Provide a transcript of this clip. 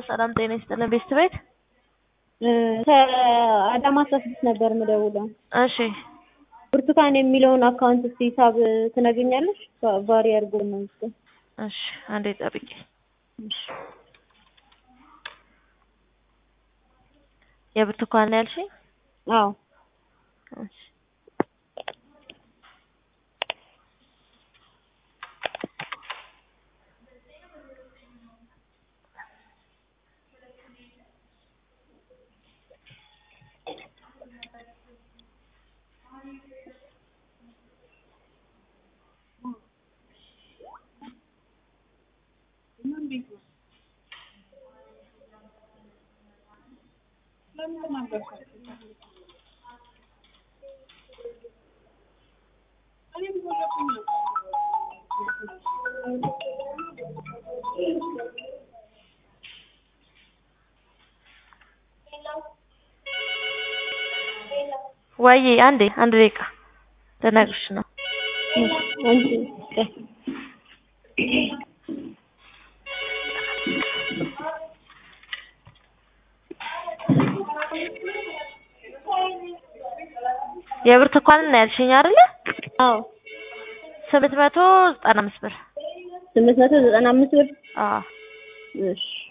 ሰላም ጤና ይስጥልን። ቤስት ቤት ከአዳማ አስራ ስድስት ነበር የምደውለው። እሺ ብርቱካን የሚለውን አካውንት እስኪ ሂሳብ ትነግኛለሽ? ቫሪ አድርጎ ነው ምስል እሺ፣ አንዴ ጠብቂ። የብርቱካን ነው ያልሽኝ? አዎ እሺ ወይ አንዴ አንድ ደቂቃ ልነግርሽ ነው። አንቺ የብርቱካንን ነው ያልሽኝ አይደለ? አዎ ስምንት መቶ ዘጠና አምስት ብር። ስምንት መቶ ዘጠና አምስት ብር አዎ እሺ